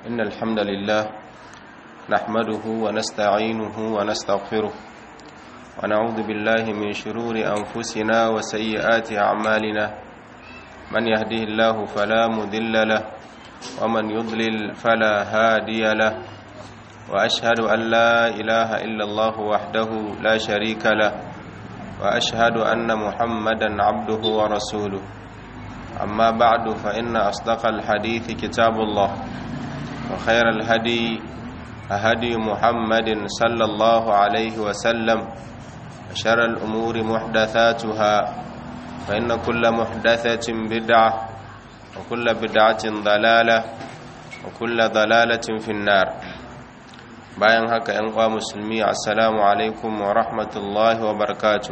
إن الحمد لله نحمده ونستعينه ونستغفره ونعوذ بالله من شرور أنفسنا وسيئات أعمالنا من يهده الله فلا مذل له ومن يضلل فلا هادي له وأشهد أن لا إله إلا الله وحده لا شريك له وأشهد أن محمدا عبده ورسوله أما بعد فإن أصدق الحديث كتاب الله وخير الهدي هدي محمد صلى الله عليه وسلم وشر الأمور محدثاتها فإن كل محدثة بدعة وكل بدعة ضلالة وكل ضلالة في النار bayan haka ‘yan kwa musulmi assalamu alaikum wa rahmatullahi wa barakatu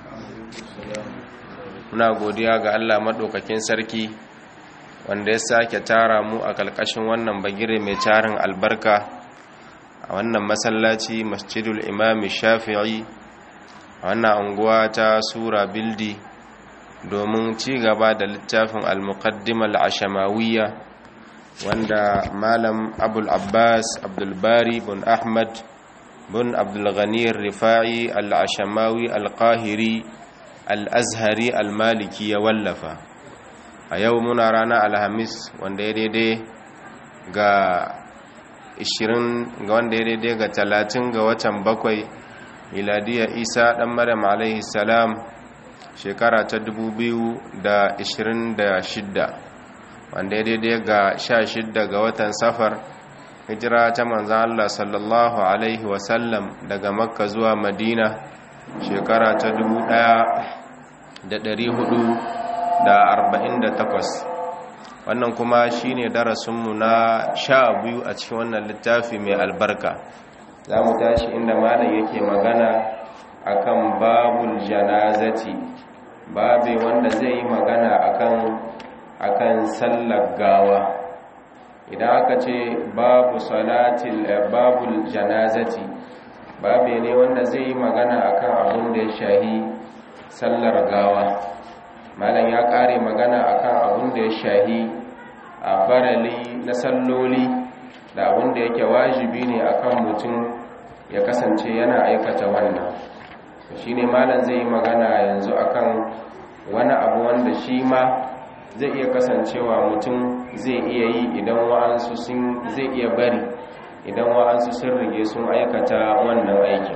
muna godiya ga Allah maɗaukakin sarki wanda ya sake tara mu a ƙalƙashin wannan bagire mai tarin albarka a wannan masallaci masjidul imami shafi'i a wannan anguwa ta sura bildi domin ci gaba da littafin al-muqaddimal ashamawiyya wanda malam abul abbas abdulbari bin ahmad bin abdulghani rifa'i al-ashamawi al-qahiri al-azhari al-maliki ya wallafa a yau muna rana alhamis wanda ya daidai ga 20 ga wanda ya daidai ga 30 ga watan bakwai miladiyar isa dan maryam alaihi salam shekara ta 2026 wanda ya daidai ga sha shidda ga watan safar hijira ta manzan Allah sallallahu Alaihi wasallam daga makka zuwa madina shekara ta dubu ɗaya da ɗari hudu da arba'in da takwas wannan kuma shine darasinmu na sha biyu a cikin wannan littafi mai albarka za mu tashi inda malam yake magana akan babul janazati babe wanda zai yi magana akan akan sallar gawa idan aka ce babu salatil babul janazati babe ne wanda zai yi magana akan abun da ya shahi sallar gawa malam ya kare magana akan abun da ya shahi a farali na salloli da abun da yake wajibi ne akan mutum ya kasance yana aikata wannan shine malam zai yi magana yanzu akan wani abu wanda shi ma zai iya kasancewa mutum zai iya yi idan wa'ansu sun zai iya bari idan wa'ansu sun rige sun aikata wannan aikin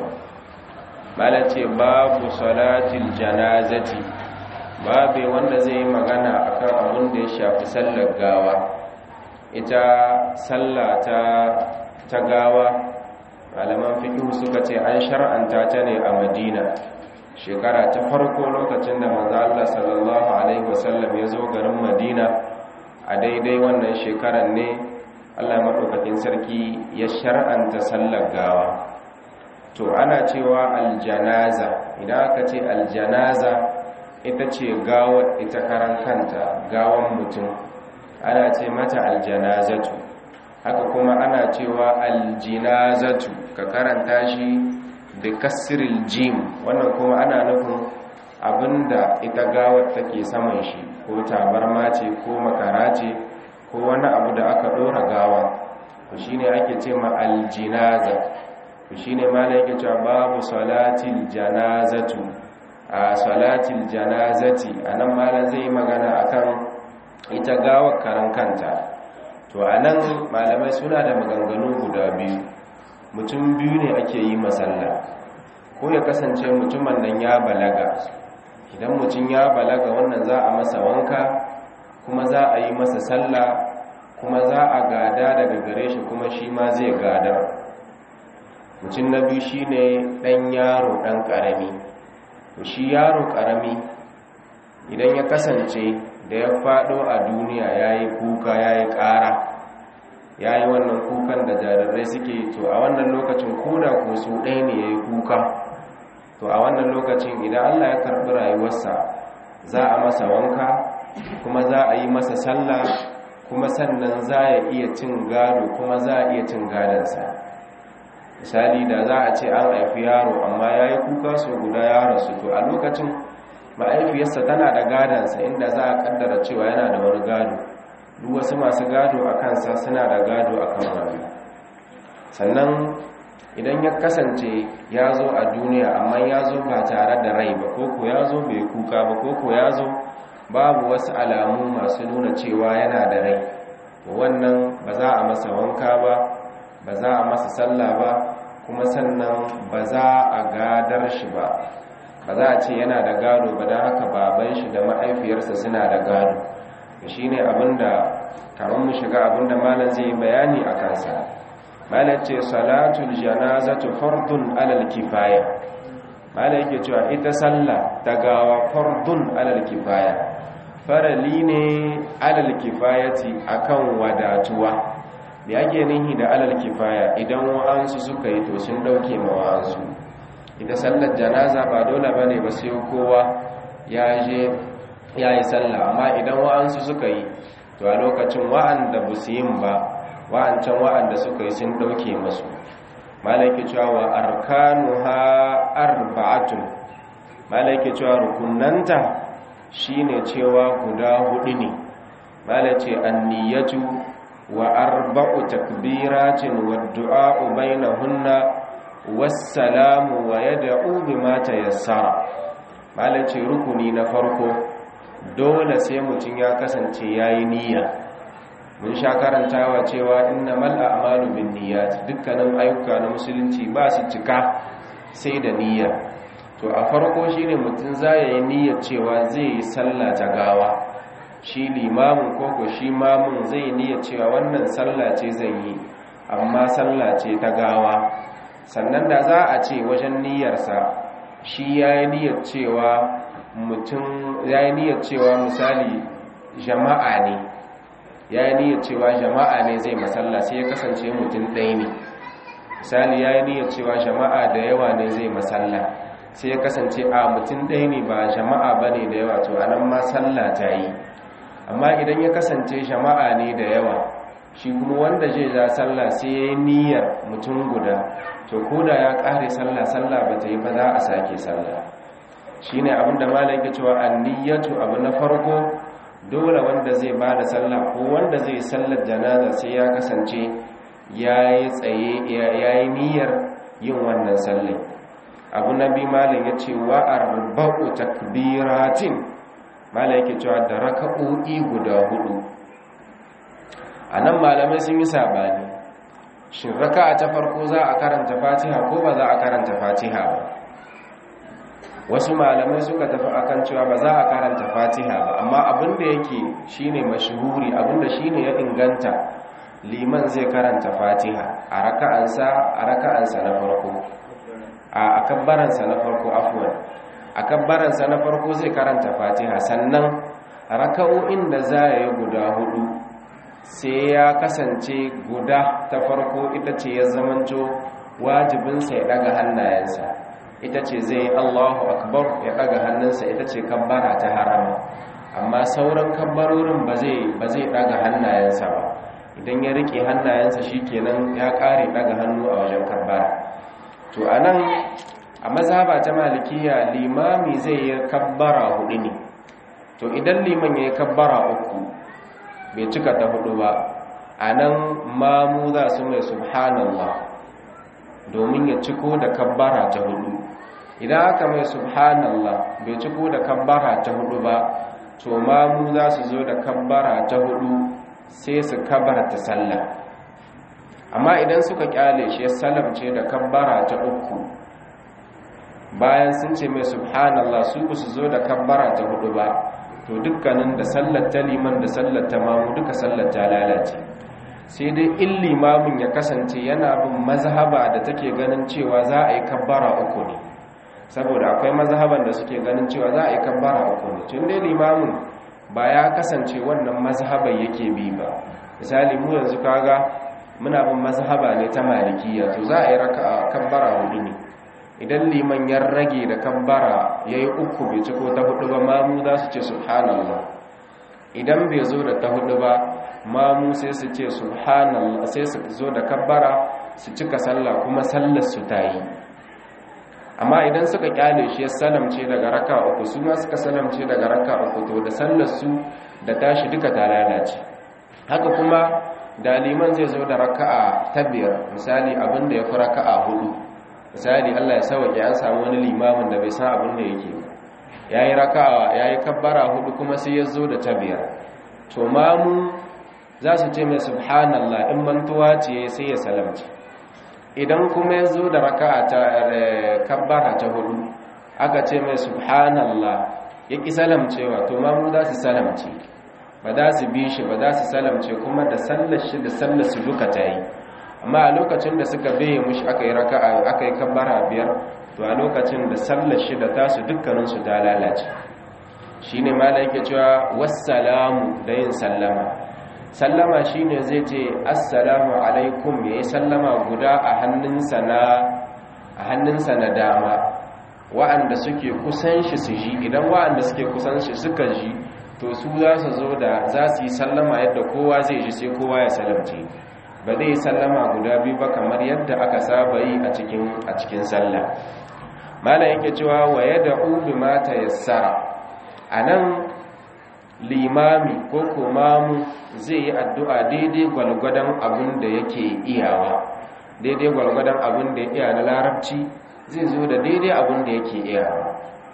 malace babu salatil janazati babu wanda zai yi magana akan abin da ya shafi sallar gawa ita sallah ta ta gawa malaman fiqh suka ce an shar'anta ta ne a Madina shekara ta farko lokacin da manzo Allah sallallahu alaihi wasallam ya zo garin Madina a daidai wannan shekarar ne Allah madaukakin sarki ya shar'anta sallar gawa to ana cewa aljanaza idan aka ce aljanaza ita ce gawa ita karan kanta gawan mutum ana ce mata aljanazatu haka kuma ana cewa aljinazatu ka karanta shi da kasiril jim wannan kuma ana nufin abinda ita gawar take saman shi ko tabarma ce ko makara ce ko wani abu da aka dora gawa to shine ake ce ma aljinaza to shine ma yake cewa babu salatil janazatu a salatil janazati anan malam zai magana akan ita gawar karan kanta to anan malamai suna da maganganu guda biyu mutum biyu ne ake yi masalla ko ya kasance mutumin nan ya balaga idan mutum ya balaga wannan za a masa wanka kuma za a yi masa sallah kuma za a gada daga gare shi kuma shi ma zai gada mutum na biyu shi ne ɗan yaro ɗan ƙarami shi yaro ƙarami idan ya kasance da ya faɗo a duniya ya yi kuka ya yi ƙara ya yi wannan kukan da jarirai suke to a wannan lokacin koda ko su ɗaya ne ya yi kuka to a wannan lokacin idan allah ya karɓi rayuwarsa za a masa wanka kuma za a yi masa sallah kuma sannan za ya iya cin gado kuma za a iya cin gadonsa misali da za a ce an haifi yaro amma ya yi kuka so guda ya rasu to a lokacin ma'aifiyarsa tana da gadansa inda za a kaddara cewa yana da wani gado duk wasu masu gado a kansa suna da gado a kan wani sannan idan ya kasance ya zo a duniya amma ya zo ba tare da rai ba koko ya zo bai kuka ba koko ya zo babu wasu alamu masu nuna cewa yana da rai wannan ba za a masa wanka ba ba za a masa sallah ba kuma sannan ba za a gadar shi ba ba za a ce yana da gado ba don haka baban shi da ma'aifiyarsa suna da gado shi ne abinda kamar mu shiga abinda malam zai bayani a kansa malam ce salatul janazatu fardun alal kifaya malam yake cewa ita sallah ta gawa fardun alal kifaya farali ne alal kifayati akan wadatuwa da ake nihi da alal kifaya idan wa'ansu suka yi to sun dauke ma wa'ansu ita sallar janaza ba dole bane ba sai kowa ya je ya yi sallah amma idan wa'ansu suka yi to a lokacin wa'anda ba su yin ba wa'ancan wa'anda suka yi sun dauke masu malaki cewa wa arkanuha arba'atun malaki cewa rukunanta shine cewa guda hudu ne malace anniyatu wa arba'u takbiratin wa du'a'u bainahunna wassalamu wa yad'u bima tayassara malace rukuni na farko dole sai mutum ya kasance yayi niyya mun sha karantawa cewa innamal a'malu binniyat dukkanin ayyuka na musulunci ba su cika sai da niyya to a farko shine mutum zai yi niyyar cewa zai yi sallah ta gawa shi limamin koko shi mamun zai niyyar cewa wannan sallah ce zai yi amma sallah ce ta gawa sannan da za a ce wajen niyyarsa shi ya yi niyyar cewa mutum ya yi niyyar cewa misali jama'a ne ya yi niyyar cewa jama'a ne zai masalla sai ya kasance mutum ɗaya ne misali ya yi niyyar cewa jama'a da yawa ne zai masalla sai ya kasance a mutum ɗaya ne ba jama'a ba ne da yawa to anan ma sallah ta yi amma idan ya kasance jama'a ne da yawa shi kuma wanda zai za sallah sai ya yi niyyar mutum guda to koda ya ƙare sallah sallah ba ta yi ba za a sake sallah shi ne abinda malam ke cewa anniyatu abu na farko dole wanda zai ba da sallah ko wanda zai sallar janaza sai ya kasance ya yi tsaye ya yi niyyar yin wannan sallai abu na bi malam ya ce wa arba'u takbiratin malam yake cewa da raka'o'i guda hudu a nan malamai sun yi sabani shin raka'a ta farko za a karanta fatiha ko ba za a karanta fatiha ba wasu malamai suka tafi akan cewa ba za a karanta fatiha ba amma abinda yake shine mashhuri abinda shine ya inganta liman zai karanta fatiha a raka'ansa a raka'ansa na farko a akabbaransa na farko afwan akabbaransa na farko zai karanta fatiha sannan raka'o'in da za ya yi guda hudu sai ya kasance guda ta farko ita ce ya zamanto wajibinsa ya daga hannayensa ita ce zai yi allahu akbar ya daga hannunsa ita ce kabbara ta harama amma sauran kabbarorin ba zai daga hannayensa ba idan ya rike hannayensa shikenan ya kare daga hannu a wajen kabbara to anan a mazhaba ta malikiya limami zai yi kabbara hudu ne to idan liman ya yi kabbara uku bai cika ta hudu ba a nan mamu za su mai subhanallah domin ya ciko da kabbara ta hudu idan aka mai subhanallah bai ciko da kabbara ta hudu ba to mamu za su zo da kabbara ta hudu sai su kabarta sallah amma idan suka kyale shi ya salamce da kabbara ta uku bayan sun ce mai subhanallah su ba su zo da kabbara ta hudu ba to dukkanin da sallar ta liman da sallar ta mamu duka sallar ta lalace sai dai in limamin ya kasance yana bin mazhaba da take ganin cewa za a yi kabbara uku ne saboda akwai mazhaban da suke ganin cewa za a yi kabbara uku ne tun dai limamin ba ya kasance wannan mazhaban yake bi ba misali mu yanzu kaga muna bin mazhaba ne ta malikiya to za a yi raka'a kabbara hudu ne idan liman ya rage da kabbara ya yi uku bai ciko ta hudu ba mamu za su ce subhanallah idan bai zo da ta hudu ba mamu sai su ce subhanallah sai su zo da kabbara su cika sallah kuma sallar su ta yi amma idan suka kyale shi ya salamce daga raka uku su ma suka salamce daga raka uku to da sallar su da tashi duka ta lalace haka kuma da liman zai zo da raka'a ta biyar misali abin da ya fi raka'a hudu misali Allah ya sauke an samu wani limamin da bai san abin da yake yayi raka'a yayi kabbara hudu kuma sai ya zo da ta biyar to mamu za su ce mai subhanallah in mantuwa ce sai ya salamci idan kuma ya zo da raka'a ta kabbara ta hudu aka ce mai subhanallah ya ki salamcewa to mamu za su salamce ba za su bi shi ba za su salamce kuma da sallar shi da sallar su duka ta yi amma a lokacin da suka beye mushi aka yi raka'a aka yi kabbara biyar to a lokacin da sallar shi da tasu dukkaninsu ta lalace shine malai yake cewa wassalamu da yin sallama sallama shine zai ce assalamu alaikum yayi sallama guda a hannunsa na a hannunsa na dama wa'anda suke kusan shi su ji idan wa'anda suke kusan shi suka ji to su za su zo da za su yi sallama yadda kowa zai ji sai kowa ya salamce ba zai sallama guda biyu ba kamar yadda aka saba yi a cikin a cikin sallah malam yake cewa wa yad'u bima tayassara anan limami ko komamu zai yi addu'a daidai gwalgwadon abin da yake iyawa daidai gwalgwadon abin da ya iya na larabci zai zo da daidai abin da yake iyawa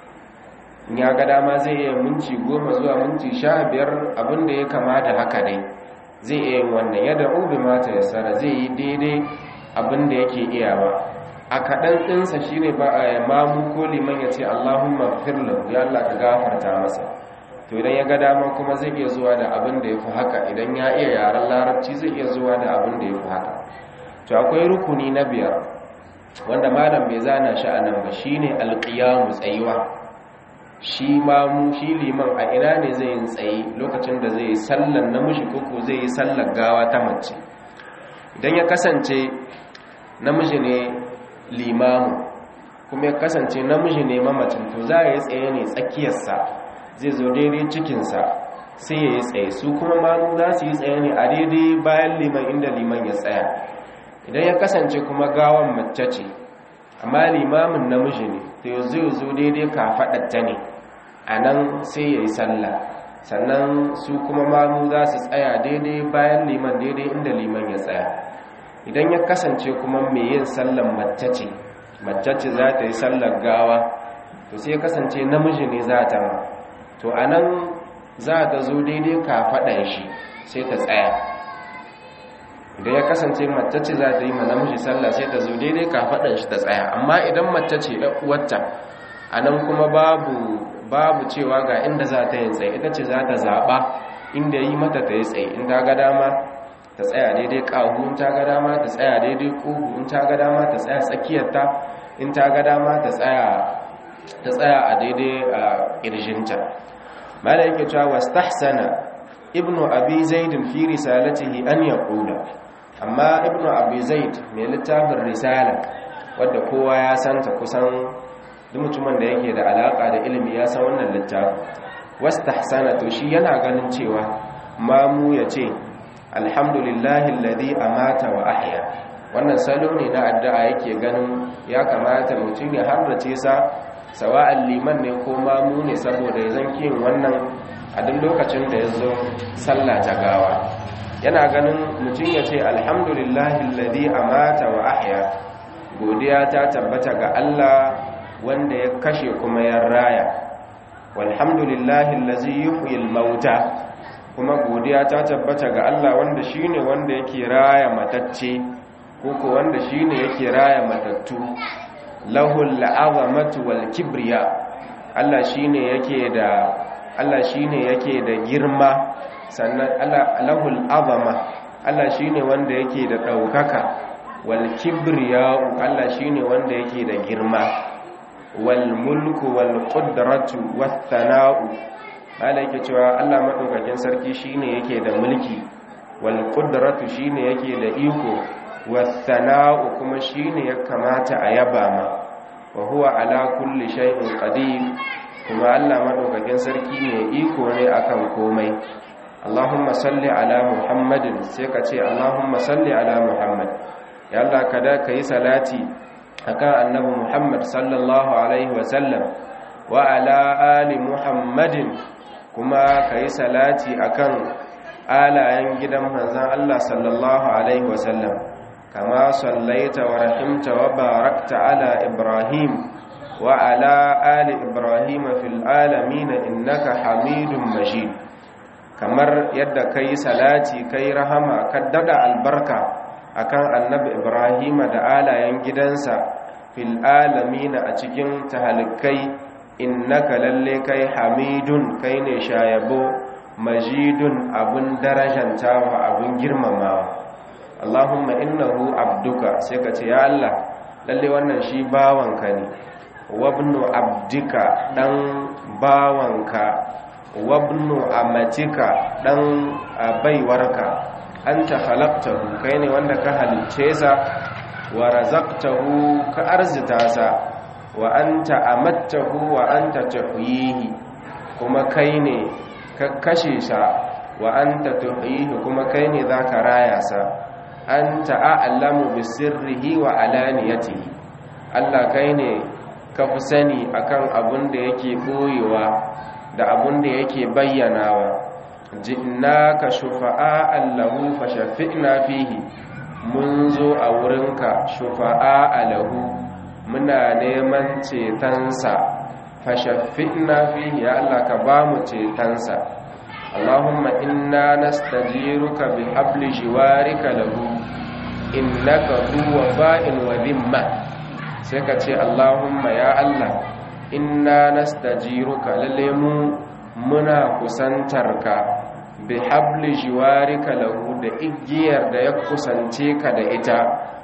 ya ga dama zai iya minci goma zuwa minci sha biyar abin da ya kama da haka dai zai iya yin wannan yadda ubi mata ya tsara zai yi daidai abin da yake iyawa a kaɗan ɗinsa shi ne ba a mamu ko liman ya ce allahumma firlin ya allah ka gafarta masa to idan ya ga dama kuma zai iya zuwa da abin da ya fi haka idan ya iya yaren larabci zai iya zuwa da abin da ya fi haka to akwai rukuni na biyar wanda malam bai zana shi a nan ba shine alƙiyamu tsayuwa shi mamu shi liman a ina ne zai yi tsaye lokacin da zai yi sallan namiji koko zai yi sallar gawa ta mace idan ya kasance namiji ne limamu kuma ya kasance namiji ne mamacin to za a yi tsaye ne tsakiyarsa zai zo daidai cikinsa sai ya yi tsaye su kuma mamu za su yi tsaye ne a daidai bayan liman inda liman ya tsaya idan ya kasance kuma gawan mace ce amma limamin namiji ne to zai zo daidai kafaɗatta ne a nan sai ya yi sallah sannan su kuma mamu za su tsaya daidai bayan liman daidai inda liman ya tsaya idan ya kasance kuma mai yin sallan mace ce mace ce za ta yi sallar gawa to sai ya kasance namiji ne za ta ma to a nan za ta zo daidai kafaɗan shi sai ta tsaya idan ya kasance mace ce za ta yi ma namiji sallah sai ta zo daidai kafaɗan shi ta tsaya amma idan mace ce uwarta a nan kuma babu babu cewa ga inda za ta yi tsaye ita ce za ta zaɓa inda yi mata ta yi tsaye in ta ga dama ta tsaya daidai ƙahu in ta ga dama ta tsaya daidai ƙugu in ta ga dama ta tsaya tsakiyarta in ta ga dama ta tsaya a daidai a ƙirjinta mala yake cewa wastahsana ibnu abi zaidin fi risalatihi an yaqula amma ibnu abi zaid mai littafin risala wadda kowa ya santa kusan duk mutumin da yake da alaka da ilimi ya san wannan littafin wastahsana to shi yana ganin cewa mamu ya ce alhamdulillahi alladhi amata wa ahya wannan salo ne na addu'a yake ganin ya kamata mutum ya harrace sa sawa'an liman ne ko mamu ne saboda ya zanki wannan a duk lokacin da ya zo sallah ta gawa yana ganin mutum ya ce alhamdulillahi alladhi amata wa ahya godiya ta tabbata ga Allah wanda ya kashe kuma ya raya walhamdulillahi allazi yuhyil mauta kuma godiya ta tabbata ga Allah wanda shine wanda yake raya matacce koko wanda shine yake raya matattu lahul azamatu wal kibriya Allah shine yake da Allah shine yake da girma sannan Allah lahul azama Allah shine wanda yake da daukaka wal kibriya Allah shine wanda yake da girma wal mulku wal qudratu wath thana'u yake cewa Allah madaukakin sarki shine yake da mulki wal qudratu shine yake da iko wath thana'u kuma shine ya kamata a yaba ma wa huwa ala kulli shay'in qadir kuma Allah madaukakin sarki ne iko ne akan komai Allahumma salli ala Muhammadin sai ka ce Allahumma salli ala Muhammad ya Allah kada kai salati akan annabi Muhammad sallallahu alaihi wasallam wa ala ali Muhammadin kuma kai salati akan alayen gidan manzan Allah sallallahu alaihi wasallam kama sallaita wa rahimta wa barakta ala ibrahim wa ala ali ibrahim fil alamin innaka hamidum majid kamar yadda kai salati kai rahama ka dada albarka akan annabi ibrahim da alayen gidansa fil alamin a cikin tahalikai innaka lalle kai hamidun kai ne shayabo majidun abun darajantawa abun girmamawa Allahumma innahu abduka sai ka ce ya Allah lalle wannan shi bawanka ne wabnu abdika dan bawanka wabnu amatika dan baiwarka anta khalaqtahu kai ne wanda ka halicce sa wa razaqtahu ka arzita sa wa anta amattahu wa anta tuhyihi kuma kai ne ka kashe sa wa anta tuhyihi kuma kai ne zaka raya sa anta a'lamu bi sirrihi wa alaniyatihi Allah kai ne ka fi sani akan abun da yake boyewa da abun da yake bayyanawa jinnaka shufa'a allahu fashaffi'na fihi mun zo a wurinka shufa'a alahu muna neman cetonsa fashaffi'na fihi ya Allah ka ba mu cetonsa Allahumma inna nastajiruka bi habli jiwarika lahu innaka huwa fa'in wa dhimma sai ka ce Allahumma ya Allah inna nastajiruka lalle mu muna kusantarka bi habli jiwarika lahu da igiyar da ya kusance ka da ita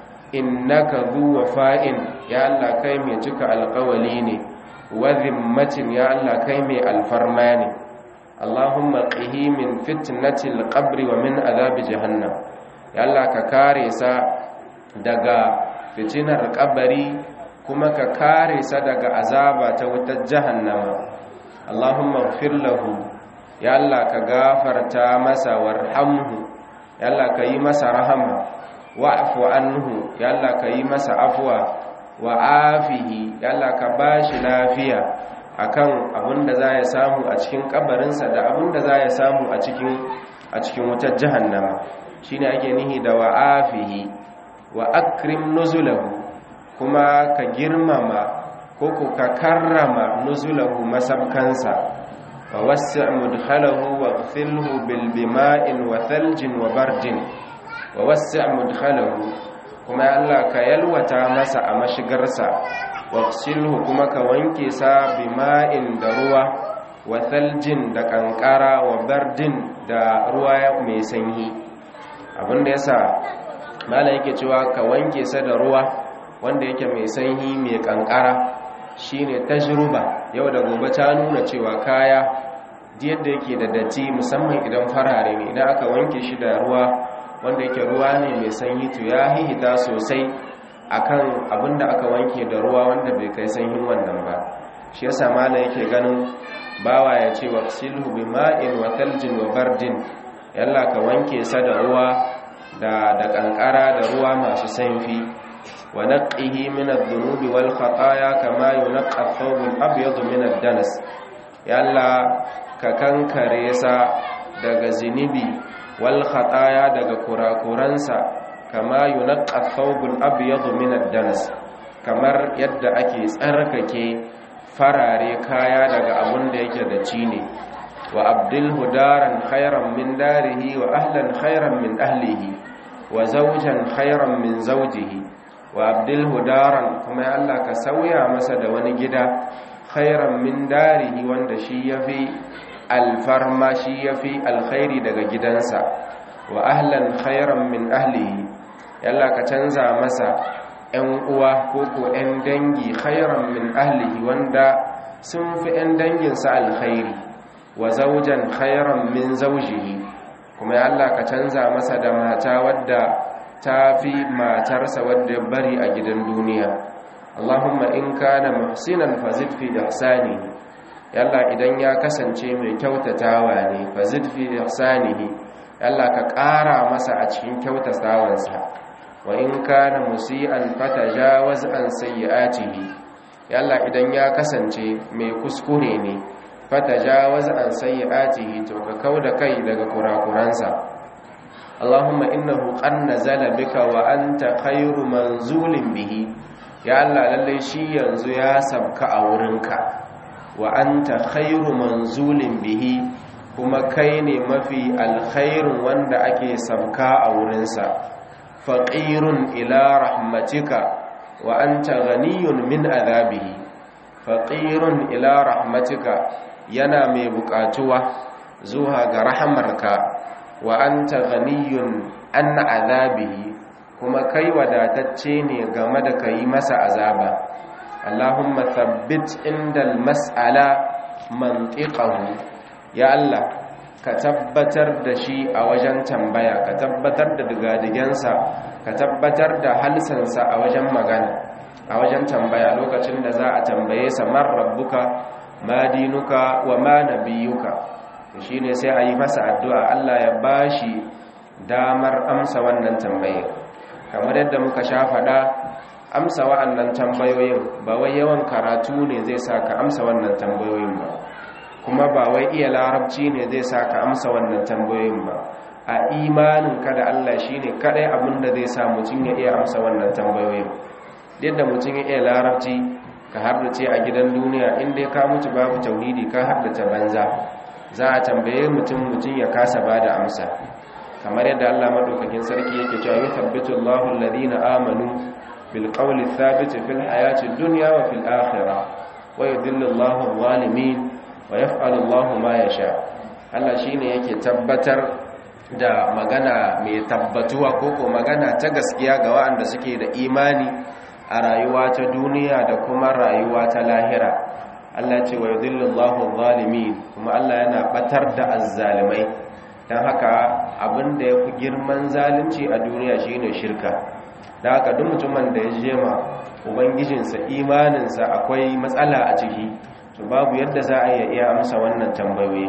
innaka zu wafa'in ya Allah kai mai cika alƙawali ne wa zimmatin ya Allah kai mai alfarma ne Allahumma qihi min fitnatil qabri wa min azabi jahannam ya Allah ka kare sa daga fitinar kabari kuma ka kare sa daga azaba ta wutar jahannama Allahumma ighfir lahu ya Allah ka gafarta masa warhamhu ya Allah ka yi masa rahama wa'fu anhu ya Allah ka yi masa afwa wa afihi ya Allah ka bashi lafiya akan abinda za ya samu a cikin kabarinsa da abinda za ya samu a cikin a cikin wutar jahannama shine ake nihi da wa afihi wa akrim nuzulahu kuma ka girmama ko ka karrama nuzulahu masabkansa wa wasi' mudkhalahu wa ghfilhu bil bima'in wa thaljin wa bardin wa wasi' mudkhalahu kuma ya Allah ka yalwata masa a mashigarsa wa ghsilhu kuma ka wanke sa bima'in da ruwa wa thaljin da kankara wa bardin da ruwa mai sanyi abinda yasa malam yake cewa ka wanke sa da ruwa wanda yake mai sanyi mai kankara shine tajruba yau da gobe ta nuna cewa kaya yadda yake da datti musamman idan farare ne idan aka wanke shi da ruwa wanda yake ruwa ne mai sanyi to ya hihita sosai akan abinda aka wanke da ruwa wanda bai kai sanyin wannan ba shi yasa malam yake ganin bawa ya ce wa silhu bima'in wa thaljin wa bardin yalla ka wanke sa da ruwa da da kankara da ruwa masu sanfi wa naqqihi min adh-dhunubi wal khataaya kama yunqqa ath-thawb al-abyad min ad-danas yalla ka kankare sa daga zinibi wal khataaya daga kurakuransa kama yunqqa ath-thawb al-abyad min ad-danas kamar yadda ake tsarkake farare kaya daga abun da yake da cine wa abdilhu daran khairan min darihi wa ahlan khairan min ahlihi wa zawjan khairan min zawjihi wa abdilhu daran kuma ya Allah ka sauya masa da wani gida khairan min darihi wanda shi yafi alfarma shi yafi alkhairi daga gidansa wa ahlan khairan min ahlihi ya Allah ka canza masa ‘yan uwa ko ko ‘yan dangi khairan min ahlihi wanda sun fi ‘yan danginsa alkhairi wa zaujan khairan min zaujihi kuma ya Allah ka canza masa da mata wadda ta fi matarsa wadda ya bari a gidan duniya Allahumma in kana muhsinan fazid fi ihsanihi yalla idan ya kasance mai kyautatawa ne fazid fi ihsanihi yalla ka ƙara masa a cikin kyautatawansa wa in kana musian fatajawaz an sayyi'atihi yalla idan ya kasance mai kuskure ne fatajawaz an sayyi'atihi to ka kauda kai daga kurakuransa Allahumma innahu qad nazala bika wa anta khairu manzulin bihi ya Allah lalle shi yanzu ya sabka a wurinka wa anta khairu manzulin bihi kuma kai ne mafi alkhairun wanda ake sabka a wurinsa faqirun ila rahmatika wa anta ghaniyun min azabihi faqirun ila rahmatika yana mai bukatuwa zuwa ga rahamarka wa anta ghaniyun an azabihi kuma kai wadatacce ne game da kai masa azaba Allahumma thabbit indal mas'ala mantiqahu ya Allah ka tabbatar da shi a wajen tambaya ka tabbatar da digadigensa ka tabbatar da halsansa a wajen magana a wajen tambaya lokacin da za a tambaye sa man rabbuka ma dinuka wa ma nabiyuka shi ne sai a yi masa addu'a Allah ya bashi damar amsa wannan tambaye kamar yadda muka sha faɗa amsa wa'annan tambayoyin ba wai yawan karatu ne zai sa ka amsa wannan tambayoyin ba kuma ba wai iya larabci ne zai sa ka amsa wannan tambayoyin ba a imanin ka da Allah shine kadai abin da zai sa mutum ya iya amsa wannan tambayoyin yadda mutum ya iya larabci ka haddace a gidan duniya inda ka mutu babu tauhidi ka haddace banza za a tambaye mutum mutum ya kasa bada amsa kamar yadda Allah madaukakin sarki yake cewa yuthabbitu Allahu alladhina amanu bil qawli thabit fil hayati dunya wa fil akhirah wa yudhillu Allahu adh-dhalimin wa yaf'alu Allahu ma yasha Allah shine yake tabbatar da magana mai tabbatuwa koko magana ta gaskiya ga waɗanda suke da imani a rayuwa ta duniya da kuma rayuwa ta lahira Allah ce wa yudhillu Allahu adh-dhalimin kuma Allah yana batar da azzalimai dan haka abinda yafi girman zalunci a duniya shine shirka dan haka duk mutumin da ya jema ubangijinsa imaninsa akwai matsala a ciki to babu yadda za a iya amsa wannan tambayoyi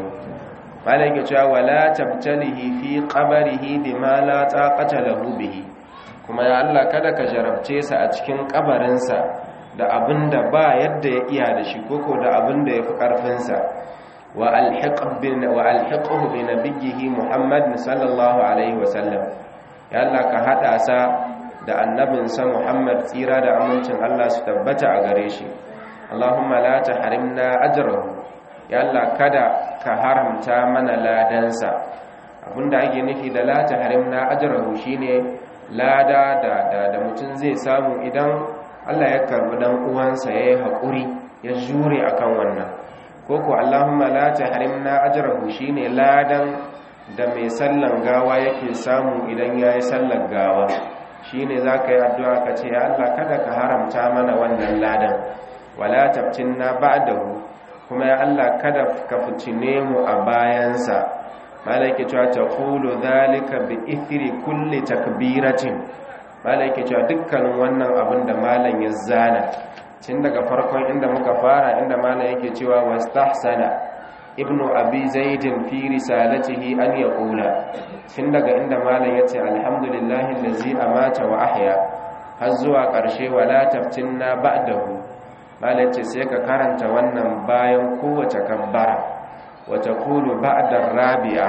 malai ke cewa wala tabtalihi fi qabrihi bima la taqata lahu bihi kuma ya Allah kada ka jarabce sa a cikin kabarinsa da abinda ba yadda ya iya da shi koko da abinda yafi karfin sa wa alhiq bin wa alhiqhu bi nabiyhi Muhammad sallallahu alaihi wasallam ya Allah ka hada sa da annabinsa Muhammad tsira da amincin Allah su tabbata a gare shi Allahumma la tahrimna ajrahu ya Allah kada ka haramta mana ladansa abinda ake nufi da la tahrimna ajrahu shine lada da da, da mutum zai samu idan Allah ya karbi dan uwansa yayi hakuri ya jure akan wannan koko Allahumma la tahrimna ajrahu shine ladan da mai sallan gawa yake samu idan yayi sallar gawa shine zaka yi addu'a ka ce ya Allah kada ka haramta mana wannan ladan wala tabtinna ba'dahu kuma ya Allah kada ka fitine mu a bayansa malaike cewa taqulu dhalika bi ithri kulli takbiratin malaike cewa dukkanin wannan abin da malam ya zana tun daga farkon inda muka fara inda malam yake cewa wastahsana ibnu abi zaidin fi risalatihi an yaqula tun daga inda malam yace alhamdulillahi allazi amata wa ahya har zuwa ƙarshe wala taftinna ba'dahu malam ce sai ka karanta wannan bayan kowace kabbara wata kulu ba'dar rabi'a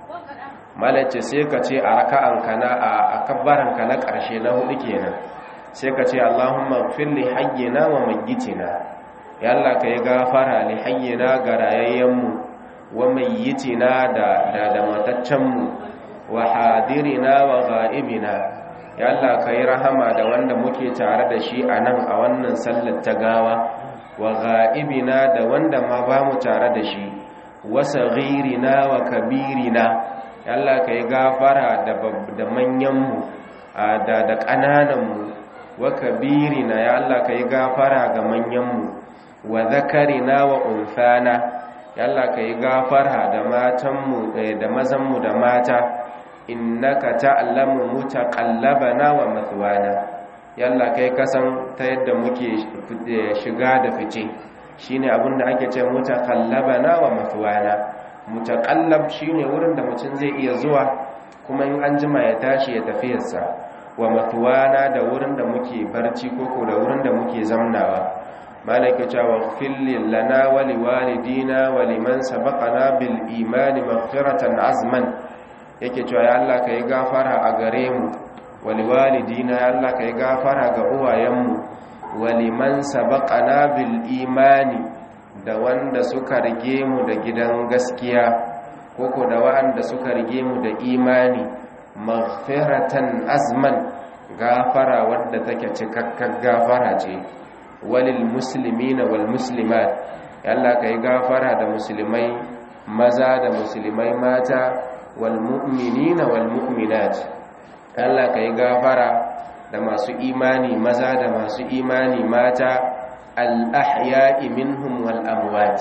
malam ce sai ka ce a raka'anka na a kabbaranka na ƙarshe na hudu kenan sai ka ce Allahumma ighfir li hayyina wa mayyitina ya Allah ka yi gafara li hayyina ga rayayyenmu wa mayyitina da da da mataccenmu wa hadirina wa ghaibina ya Allah ka yi rahama da wanda muke tare da shi a nan a wannan sallar ta gawa wa ga'ibina da wanda ma ba mu tare da shi wa saghirina wa kabirina ya Allah ka yi gafara da manyanmu da da ƙanananmu wa kabirina ya Allah ka yi gafara ga manyanmu wa zakarina wa unfana ya Allah ka yi gafara da matanmu da mazanmu da mata innaka ta'lamu mutaqallabana wa mathwana yalla kai kasan ta yadda muke shiga da fice shine abinda ake ce mutaqallabana wa mathwana mutaqallab shine wurin da mutum zai iya zuwa kuma in an jima ya tashi ya tafiyarsa wa mathwana da wurin da muke barci koko da wurin da muke zamnawa malaka cewa fillin lana wa liwalidina wa liman sabaqana bil imani maghfiratan azman yake cewa ya Allah kai gafara a gare mu wa liwalidina ya Allah kai gafara ga uwayenmu wa liman sabaqana bil imani da wanda suka rige mu da gidan gaskiya koko da wanda suka rige mu da imani maghfiratan azman gafara wadda take cikakkar gafara ce walil muslimina wal muslimat Allah kai gafara da musulmai maza da musulmai mata wal mu'minina wal mu'minat Allah kai gafara da masu imani maza da masu imani mata al ahya'i minhum wal amwat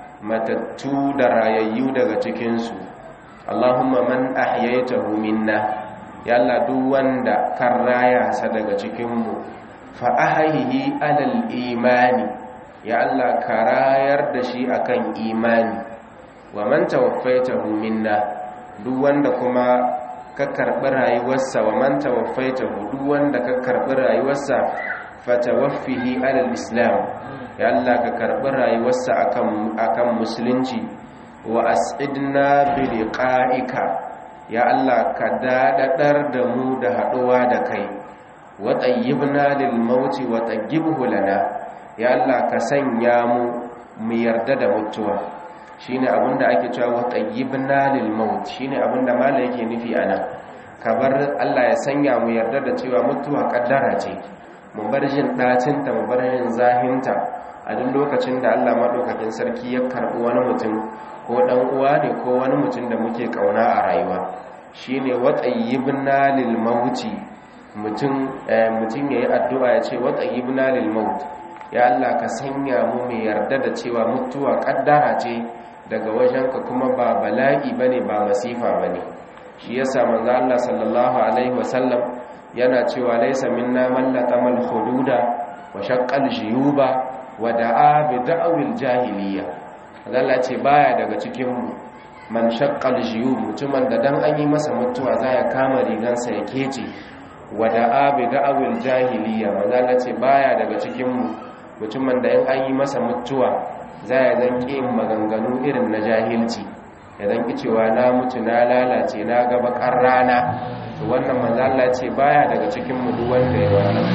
matattu da rayayyu daga cikin su Allahumma man ahyaytahu minna ya Allah duk wanda kan raya sa daga cikin mu fa'ahihi alal imani ya Allah ka rayar da shi akan imani wa man tawaffaitahu minna duk wanda kuma ka karbi rayuwarsa wa man tawaffaitahu duk wanda ka karbi rayuwarsa fatawaffihi alal islam ya Allah ka karbi rayuwarsa akan akan musulunci wa as'idna bi liqa'ika ya Allah ka dadadar da mu da haduwa da kai waɗayyibna lil mauti waɗayyibhu lana ya Allah ka sanya mu mu yarda da mutuwa shine abinda ake cewa waɗayyibna lil maut shine abinda mala yake nufi anan ka bar Allah ya sanya mu yarda da cewa mutuwa kaddara ce mu bar jin dacin ta mu bar jin zahinta a duk lokacin da Allah madaukakin sarki ya karbi wani mutum ko dan uwa ne ko wani mutum da muke kauna a rayuwa shine waɗayyibna lil mauti mutum ya yi addu'a ya ce wata ibna lil maut ya Allah ka sanya mu mai yarda da cewa mutuwa kaddara ce daga wajenka kuma ba bala'i bane ba masifa bane shi yasa manzo Allah sallallahu alaihi wasallam yana cewa laysa minna man laqamal hududa wa shaqqal jiyuba wa da'a bi da'wil jahiliya Allah ce baya daga cikin mu man shaqqal jiyub mutumin da dan an yi masa mutuwa za ya kama rigansa ya kece wada'a bi da'awil jahiliya manzala ce baya daga cikin mu mutumin da in an yi masa mutuwa za ya zan yin maganganu irin na jahilci ya zan cewa na mutu na lalace na gaba kan rana to wannan manzala ce baya daga cikin mu duk wanda ya wannan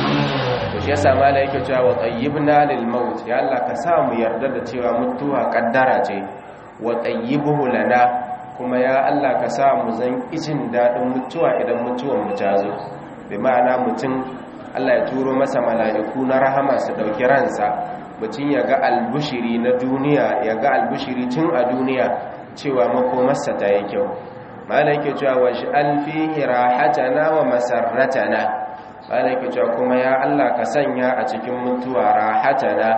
to shi yasa mala yake cewa wa tayyibna lil maut ya Allah ka sa mu yarda da cewa mutuwa kaddara ce wa tayyibuhu lana kuma ya Allah ka sa mu zan ijin daɗin mutuwa idan mutuwan mu ta zo bi ma'ana mutum Allah ya turo masa mala'iku na rahama su ɗauki ransa mutum ya ga albushiri na duniya ya ga albushiri tun a duniya cewa makomarsa ta yi kyau malaka cewa wa shi'al fihi rahatana wa masarratana malaka cewa kuma ya Allah ka sanya a cikin mutuwa rahatana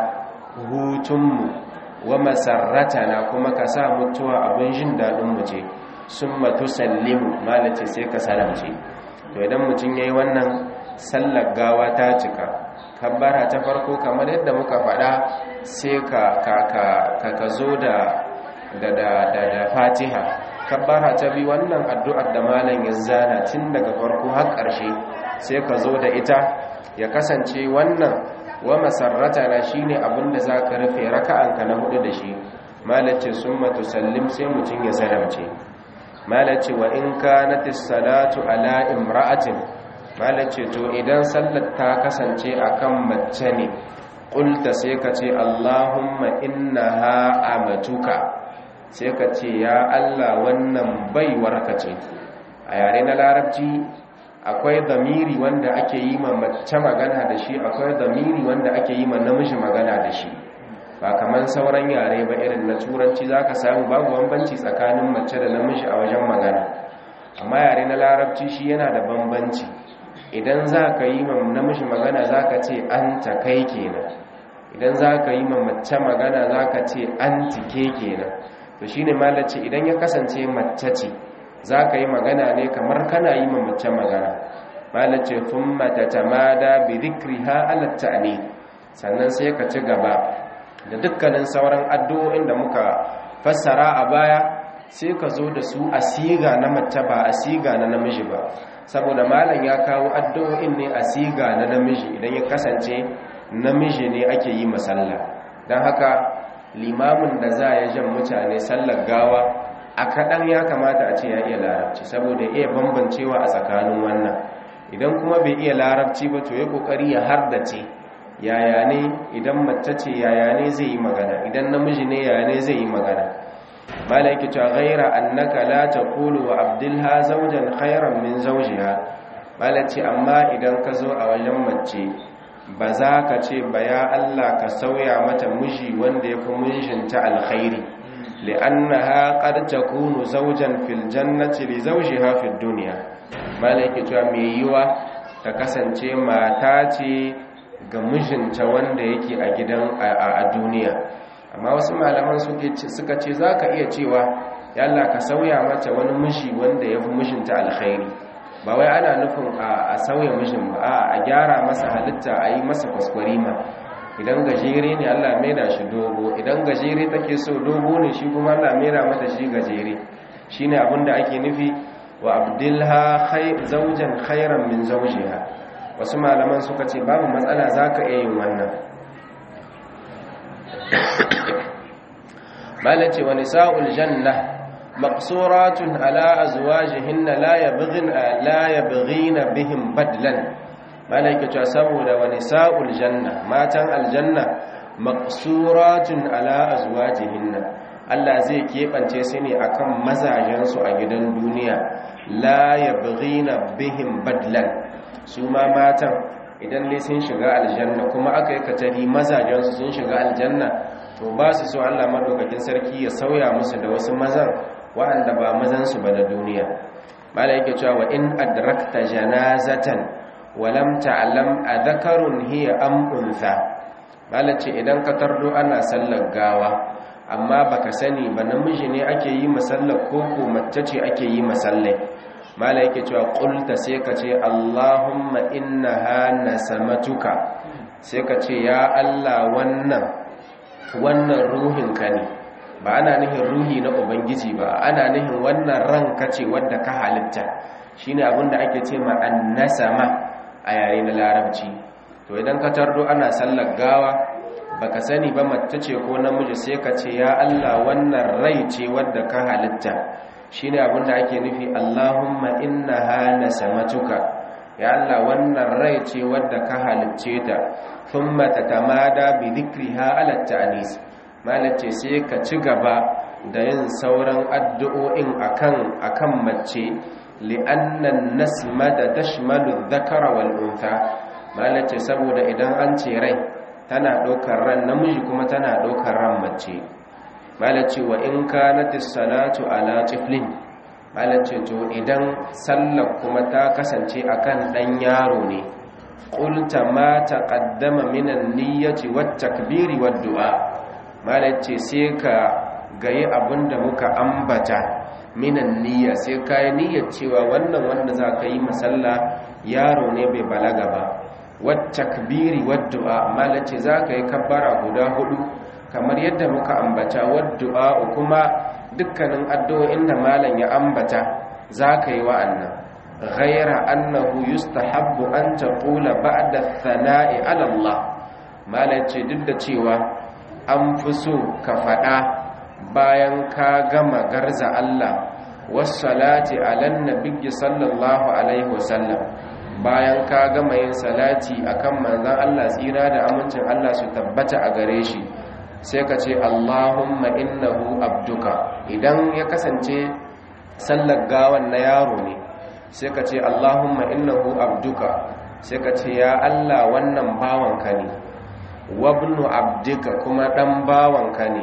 hutunmu wa masarratana kuma ka sa mutuwa abin jin daɗin mu ce sun matu sallimu malace sai ka salamce to idan mutum ya yi wannan sallar gawa ta cika kabbara ta farko kamar yadda muka faɗa sai ka ka zo da da fatiha kabbara ta bi wannan addu'ar da malam ya zana tun daga farko har ƙarshe sai ka zo da ita ya kasance wannan wa masarrata na shine abinda zaka rufe raka'anka na hudu da shi malace summa tusallim sai mutun ya salamce malace wa in kanatis salatu ala imra'atin malace to idan sallar ta kasance akan mace ne qulta sai ka ce allahumma innaha amatuka sai ka ce ya Allah wannan baiwarka ce a yare na larabci akwai zamiri wanda ake yi ma mace magana da shi akwai zamiri wanda ake yi ma namiji magana da shi ba kamar sauran yare ba irin na turanci za ka samu babu bambanci tsakanin mace da namiji a wajen magana amma yare na larabci shi yana da bambanci idan za ka yi ma namiji magana za ka ce an ta kai kenan idan za ka yi ma mace magana za ka ce an tike kenan to shi ne malace idan ya kasance mace ce za ka yi magana ne kamar kana yi ma mace magana malace tun mata tamada bi zikriha alatta ne sannan sai ka ci gaba da dukkanin sauran addu'o'in da muka fassara a baya sai ka zo da su a siga na mace ba a siga na namiji ba saboda malam ya kawo addu'o'in ne a siga na namiji idan ya kasance namiji ne ake yi masalla don haka limamin da za ya jan mutane sallar gawa a kaɗan ya kamata a ce ya iya larabci saboda iya bambancewa a tsakanin wannan idan kuma bai iya larabci ba to ya ƙoƙari ya hardace yaya ne idan mace ce yaya ne zai yi magana idan namiji ne yaya ne zai yi magana mala yake cewa ghaira annaka la taqulu wa abdilha zawjan khairan min zawjiha mala ce amma idan ka zo a wajen mace ba za ka ce ba ya Allah ka sauya mata miji wanda yafi mijinta alkhairi li'annaha qad takunu zawjan fil jannati li zawjiha fid dunya mala yake cewa me yiwa ta kasance mata ce ga mijinta wanda yake a gidan a duniya amma wasu malaman suka ce za ka iya cewa yalla ka sauya mata wani mishi wanda ya fi mijinta alkhairi ba wai ana nufin a sauya mishin ba a gyara masa halitta a yi masa kwaskwarima idan gajere ne allah maida shi dogo idan gajere take so dogo ne shi kuma allah maida mata shi gajere shi ne abinda ake nufi wa abdilha zaujan khairan min zaujiha wasu malaman suka ce babu matsala za ka iya yin wannan malace wa nisa'ul janna maqsuratun ala azwajihinna la yabghina la yabghina bihim badlan malaike cewa saboda wa nisa'ul janna matan aljanna maqsuratun ala azwajihinna Allah zai keɓance su ne akan mazajensu a gidan duniya la yabghina bihim badlan su ma matan idan ne sun shiga aljanna kuma aka yi katari mazajensu sun shiga aljanna to ba su so Allah madaukakin sarki ya sauya musu da wasu mazan waɗanda ba mazansu ba na duniya mala yake cewa wa in adrakta janazatan wa lam ta'lam adhakarun hiya am untha mala ce idan ka tardo ana sallar gawa amma baka sani ba namiji ne ake yi masallar ko ko mace ce ake yi masallai mala yake cewa qulta sai ka ce Allahumma innaha nasamatuka sai ka ce ya Allah wannan wannan ruhinka ne ba ana nihin ruhi na ubangiji ba ana nihin wannan ranka ce wadda ka halitta shine abinda ake ce ma annasama a yare na larabci to idan ka tardo ana sallar gawa baka sani ba mace ce ko namiji sai ka ce ya Allah wannan rai ce wadda ka halitta shine abinda ake nufi Allahumma innaha nasamatuka ya Allah wannan rai ce wadda ka halicce ta thumma tatamada bi dhikriha ala ta'nis malace sai ka ci gaba da yin sauran addu'o'in akan akan mace li'anna an-nasmata tashmalu adh-dhakara wal untha malace saboda idan an ce rai tana ɗaukar ran namiji kuma tana ɗaukar ran mace malace wa in kanatis salatu ala tiflin malace to idan sallar kuma ta kasance akan dan yaro ne qulta ma taqaddama minan niyyati wat takbiri wad du'a malace sai ka gayi abinda muka ambata minan niyya sai kai niyyar cewa wannan wanda za ka yi masalla yaro ne bai balaga ba wat takbiri wad du'a malace za ka yi kabbara guda hudu kamar yadda muka ambata wadda kuma dukkanin addu'o'in da malam ya ambata za ka yi wa'annan ghaira annahu yustahabbu an taqula ba'da thana'i 'ala Allah malam ce duk da cewa an fi so ka faɗa bayan ka gama garza Allah wassalati 'alan nabiyyi sallallahu alaihi wasallam bayan ka gama yin salati akan manzon Allah tsira da amincin Allah su tabbata a gare shi sai ka ce Allahumma innahu abduka idan ya kasance sallar gawan na yaro ne sai ka ce Allahumma innahu abduka sai ka ce ya Allah wannan bawanka ne wabnu abdika kuma dan bawanka ne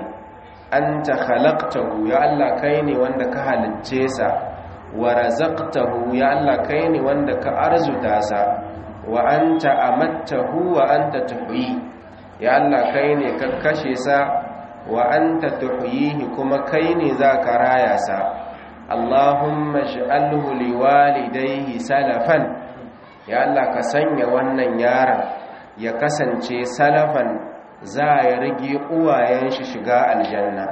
anta khalaqtahu ya Allah kai ne wanda ka halicce sa wa razaqtahu ya Allah kai ne wanda ka arzuta sa wa anta amattahu wa anta tuhyi ya Allah kai ne ka kashe sa wa anta tuhyihi kuma kai ne za ka raya sa Allahumma ij'alhu liwalidayhi salafan ya Allah ka sanya wannan yaron ya kasance salafan za ya rage uwayen shi shiga aljanna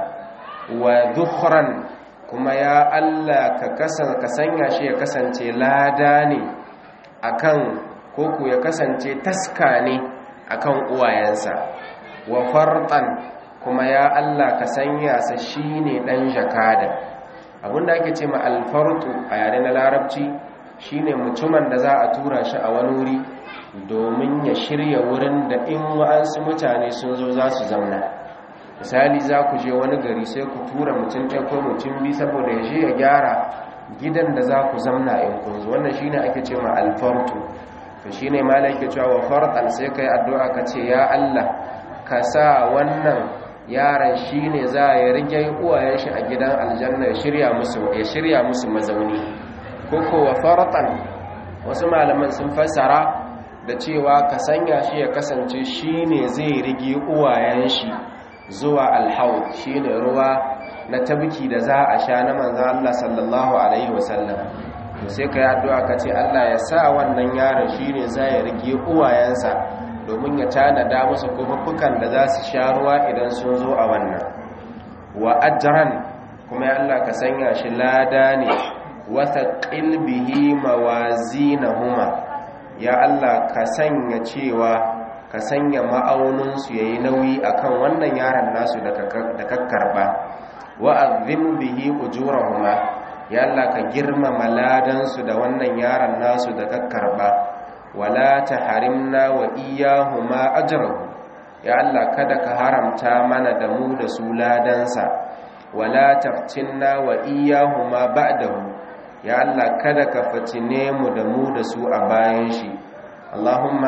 wa dhukhran kuma ya Allah ka kasan ka sanya shi ya kasance lada ne akan koko ya kasance taska ne akan uwayensa wa fartan kuma ya Allah ka sanya sa shine dan jakada abinda ake ce ma alfartu a yare na larabci shine mutumin da za a tura shi a wani wuri domin ya shirya wurin da in wa'ansu mutane sun zo za su zauna misali za ku je wani gari sai ku tura mutum ɗaya ko mutum bi saboda ya je ya gyara gidan da za ku zamna in kun zo wannan shine ake ce ma alfartu to shine malai ke cewa wa fartan sai kai addu'a ka ce ya Allah ka sa wannan yaron shine za ya rige uwayen shi a gidan aljanna ya shirya musu ya shirya musu mazauni koko wa fartan wasu malaman sun fassara da cewa ka sanya shi ya kasance shine zai rige uwayen shi zuwa alhaud shine ruwa na tabki da za a sha na manzan Allah sallallahu alaihi wasallam to sai ka yi addu'a ka ce Allah ya sa wannan yaron shine za ya rige uwayensa domin ya tanada musu kofuffukan da za su sha ruwa idan sun zo a wannan wa ajran kuma ya Allah ka sanya shi lada ne wata ƙilbihi mawazinahuma ya Allah ka sanya cewa ka sanya ma'auninsu ya yi nauyi a kan wannan yaran nasu da kakkarba wa'azim bihi ujurahuma ya Allah ka girmama ladansu da wannan yaran nasu da kakkarba wala ta harimna wa iyahuma ajrahu ya Allah kada ka haramta mana da mu da su ladansa wala taftinna wa iyahuma ba'dahu ya Allah kada ka fatine mu da mu da su a bayan shi Allahumma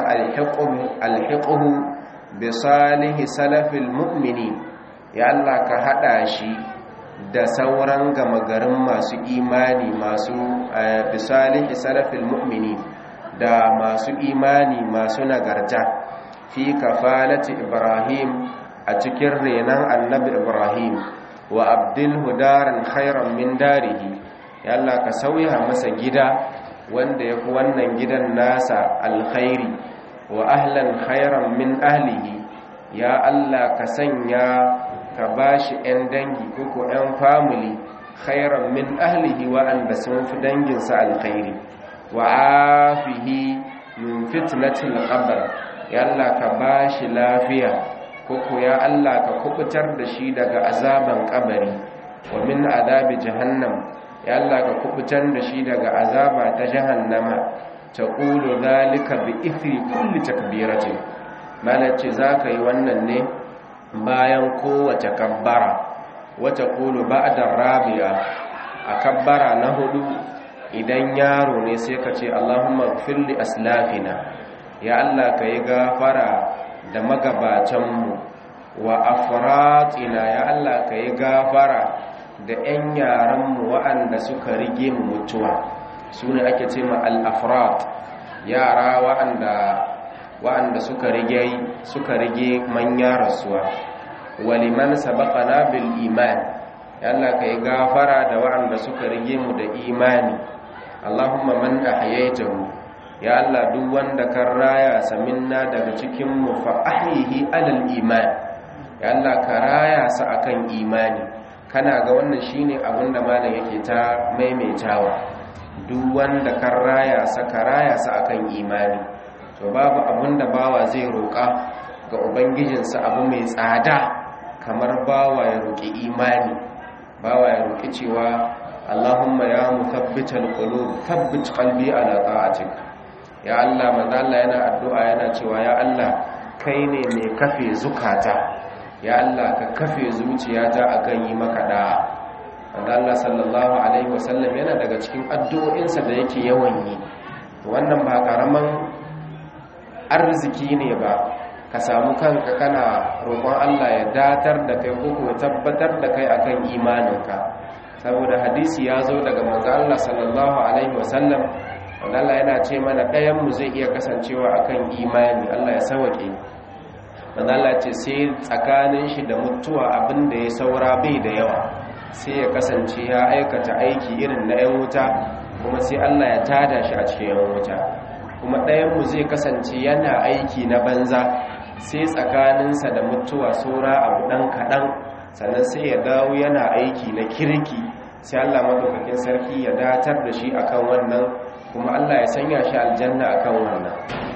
alhiqhu bi salihi salafil mu'minin ya Allah ka hada shi da sauran gama garin masu imani masu bi salihi salafil mu'minin da masu imani masu nagarta fi kafalati ibrahim a cikin renan annabi ibrahim wa abdul hudaran khairan min darihi ya Allah ka sauya masa gida wanda ya fi wannan gidan nasa alkhairi wa ahlan khairan min ahlihi ya Allah ka sanya ka bashi 'yan dangi koko 'yan family khairan min ahlihi wa'anda sun fi danginsa alkhairi wa afihi min fitnatil qabr ya Allah ka bashi lafiya koko ya Allah ka kubutar da shi daga azaban kabari wa min adabi jahannam ya Allah ka kubutar da shi daga azaba ta jahannama ta ƙulu zalika bi ithri kulli takbiratin malace zaka yi wannan ne bayan kowace kabbara wata ƙulu ba'da rabi'a a kabbara na hudu idan yaro ne sai ka ce Allahumma firli aslafina ya Allah ka yi gafara da magabatanmu wa afratina ya Allah ka yi gafara da 'yan yaranmu waɗanda suka rige mu mutuwa su ne ake ce ma al'afrat yara waɗanda suka rige suka rige manya rasuwa waliman sabaqana bil iman ya Allah ka yi gafara da waɗanda suka rige mu da imani Allahumma man ahyaytahu ya Allah duk wanda kan raya saminna daga cikin mu fa ahyihi alal iman ya Allah ka raya sa akan imani kana ga wannan shine abin da malam yake ta maimaitawa duk wanda kan raya sa ka raya sa akan imani to babu abin da bawa zai roƙa ga ubangijinsa abu mai tsada kamar bawa ya roƙi imani bawa ya roƙi cewa Allahumma ya muthabbital qulub thabbit qalbi ala ta'atik ya Allah manzo Allah yana addu'a yana cewa ya Allah kai ne mai kafe zukata ya Allah ka kafe zuciyata akan yi maka da'a wanda Allah sallallahu alaihi wasallam yana daga cikin addu'o'insa da yake yawan yi wannan ba karaman arziki ne ba ka samu kanka kana roƙon Allah ya datar da kai ko kuma tabbatar da kai akan imaninka saboda hadisi ya zo daga manzo Allah sallallahu alaihi wasallam wanda Allah yana ce mana ɗayan mu zai iya kasancewa akan imani Allah ya sauke manzo Allah ce sai tsakanin shi da mutuwa abin da ya saura bai da yawa sai ya kasance ya aikata aiki irin na 'yan wuta kuma sai Allah ya tada shi a cikin 'yan wuta kuma ɗayanmu zai kasance yana aiki na banza sai tsakaninsa da mutuwa saura abu ɗan kaɗan sannan sai ya dawo yana aiki na kirki sai Allah maɗaukakin sarki ya datar da shi akan wannan kuma Allah ya sanya shi aljanna akan wannan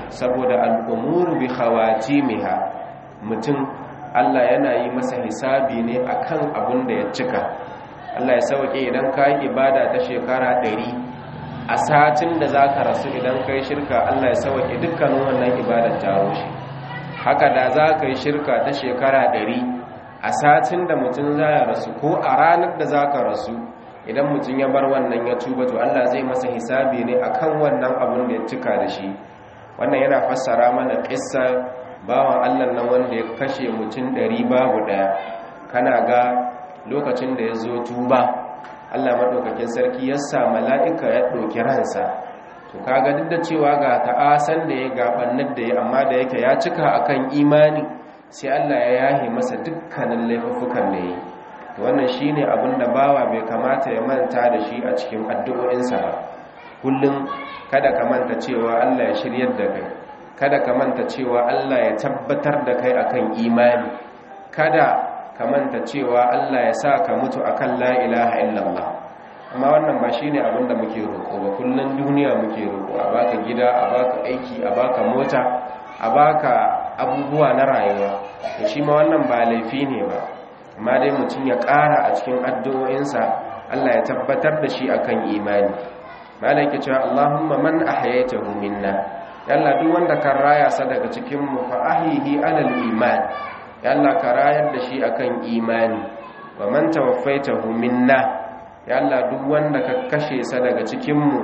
saboda al'umuru bi khawatimiha mutum Allah yana yi masa hisabi ne akan abin da ya cika Allah ya sauke idan ka yi ibada ta shekara ɗari a satin da za ka rasu idan ka yi shirka Allah ya sauke dukkanin wannan ibadar ta rushe haka da za ka yi shirka ta shekara ɗari a satin da mutum za ya rasu ko a ranar da za ka rasu idan mutum ya bar wannan ya tuba to Allah zai masa hisabi ne akan wannan abin da ya cika da shi wannan yana fassara mana kissa bawan Allah nan wanda ya kashe mutum ɗari babu ɗaya kana ga lokacin da ya zo tuba Allah maɗaukakin sarki ya sa mala'ika ya ɗauki ransa to kaga duk da cewa ga ta'asan da ya gabanar da ya amma da yake ya cika akan imani sai Allah ya yahe masa dukkanin laifuffukan da ya yi wannan shine abin da bawa bai kamata ya manta da shi a cikin addu'o'insa ba kullum kada ka manta cewa Allah ya shiryar da kai kada ka manta cewa Allah ya tabbatar da kai akan imani kada ka manta cewa Allah ya sa ka mutu akan la ilaha illallah amma wannan ba shine abin da muke roƙo ba kullum duniya muke roƙo a baka gida a baka aiki a baka mota a baka abubuwa na rayuwa to shi ma wannan ba laifi ne ba amma dai mutum ya ƙara a cikin addu'o'insa Allah ya tabbatar da shi akan imani malai ke cewa Allahumma man ahyaytahu minna yalla duk wanda kan raya sa daga cikin mu fa ahyihi alal iman yalla ka rayar da shi akan imani wa man tawaffaytahu minna yalla duk wanda ka kashe sa daga cikin mu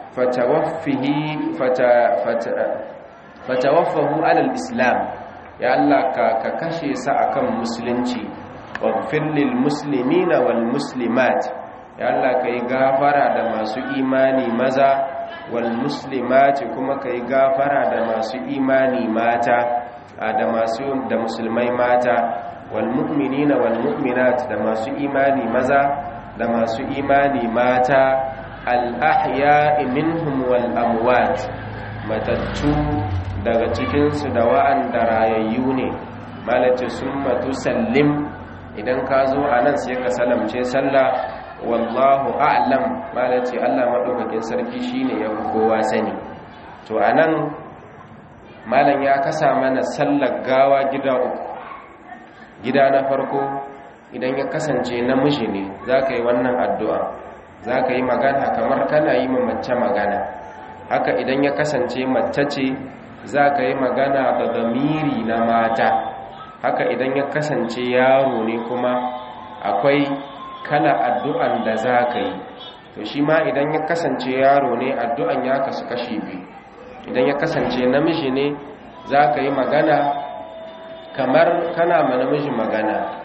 fatawaffihi fata fata fatawaffahu alal islam ya Allah ka ka kashe sa akan musulunci waghfir lil muslimina wal muslimat ya Allah kai gafara da masu imani maza wal muslimati kuma kai gafara da masu imani mata da masu da musulmai mata wal mu'minina wal mu'minat da masu imani maza da masu imani mata al ahya'i minhum wal amwat matattu daga cikinsu da wa'anda rayayyu ne malace summa tusallim idan ka zo a nan sai ka salamce sallah wallahu a'lam malace Allah madaukakin sarki shine ya kowa sani to anan malam ya kasa mana sallar gawa gida uku gida na farko idan ya kasance namiji ne zaka yi wannan addu'a zaka yi magana kamar kana yi ma mace magana haka idan ya kasance mace ce zaka yi magana da zamiri na mata haka idan ya kasance yaro ne kuma akwai kala addu'an da za ka yi to shi ma idan ya kasance yaro ne addu'an ya kasu kashi biyu idan ya kasance namiji ne za ka yi magana kamar kana ma namiji magana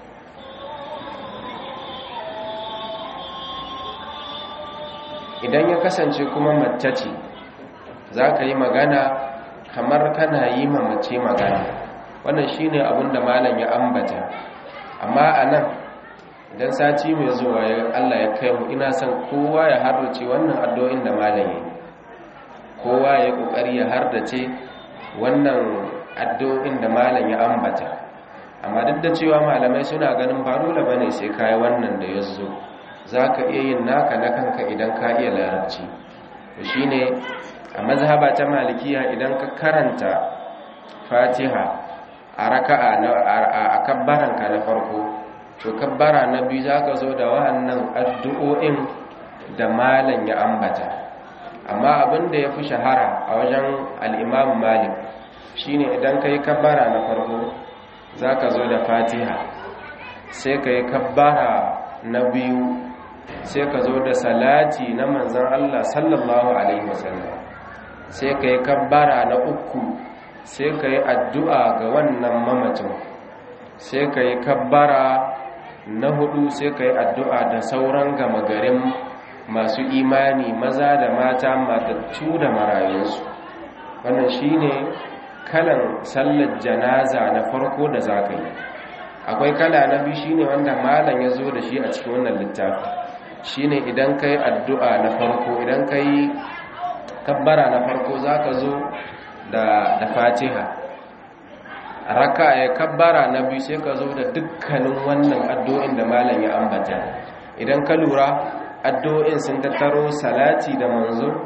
idan ya kasance kuma mace ce za ka yi magana kamar kana yi ma mace magana wannan shine abin da malam ya ambata amma a nan idan sati mai zuwa ya Allah ya kai mu ina son kowa ya hardace wannan addu'o'in da malam ya kowa ya kokari ya hardace wannan addu'o'in da malam ya ambata amma duk da cewa malamai suna ganin ba dole bane sai kai wannan da yazo zaka iya yin naka na kanka idan ka iya larabci to shine a mazhaba ta malikiya idan ka karanta fatiha a raka'a na a kabbaranka na farko to kabbara na biyu zaka zo da wa'annan addu'o'in da malam ya ambata amma abin da ya fi shahara a wajen al'imam malik shine idan ka yi kabbara na farko za ka zo da fatiha sai ka yi kabbara na biyu sai ka zo da salati na manzan allah sallallahu alaihi wasallam sai ka yi kabbara na uku sai ka yi addu'a ga wannan mamacin sai ka yi kabbara na hudu sai ka yi addu'a da sauran gama garin masu imani maza da mata matattu da marayunsu wannan shine kalan sallar janaza na farko da za ka yi akwai kala na biyu shine wanda malam ya zo da shi a cikin wannan littafi shine idan ka yi addu'a na farko idan ka yi kabbara na farko za ka zo da fatiha raka ya kabbara na biyu sai ka zo da dukkanin wannan addu'in da malam ya ambata idan ka lura addu'o'in sun tattaro salati da manzo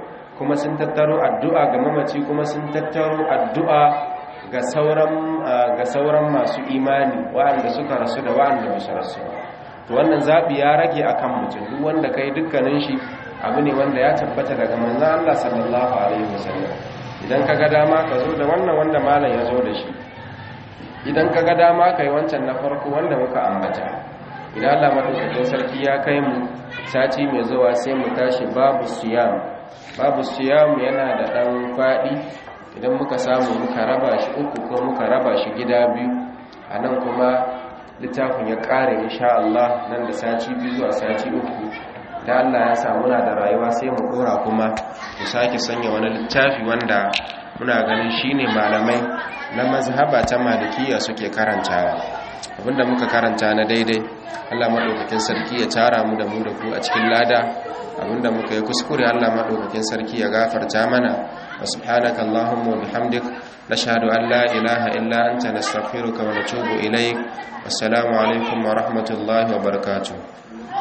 kuma sun tattaro addu'a ga mamaci kuma sun tattaro addu'a ga sauran ga sauran masu imani waɗanda suka rasu da waɗanda ba su rasu to wannan zabi ya rage akan mutum duk wanda kai dukkanin shi abu ne wanda ya tabbata daga manzon Allah sallallahu alaihi wasallam idan kaga dama ka zo da wannan wanda malam ya zo da shi idan kaga dama kai wancan na farko wanda muka ambata idan Allah madaukakin sarki ya kai mu sati mai zuwa sai mu tashi babu siyam babu siyam yana da dan fadi idan muka samu muka raba shi uku ko muka raba shi gida biyu anan kuma littafin ya kare insha Allah nan da sati biyu zuwa sati uku da Allah ya samu na da rayuwa sai mu dora kuma mu sake sanya wani littafi wanda muna ganin shine malamai na mazhaba ta malikiya suke karantawa abinda muka karanta na daidai Allah madaukakin sarki ya tara mu da mu da ku a cikin lada abinda muka yi kuskure Allah madaukakin sarki ya gafarta mana wa subhanaka allahumma wa bihamdik nashhadu an la ilaha illa anta nastaghfiruka wa natubu ilaik wassalamu alaikum wa rahmatullahi wa barakatuh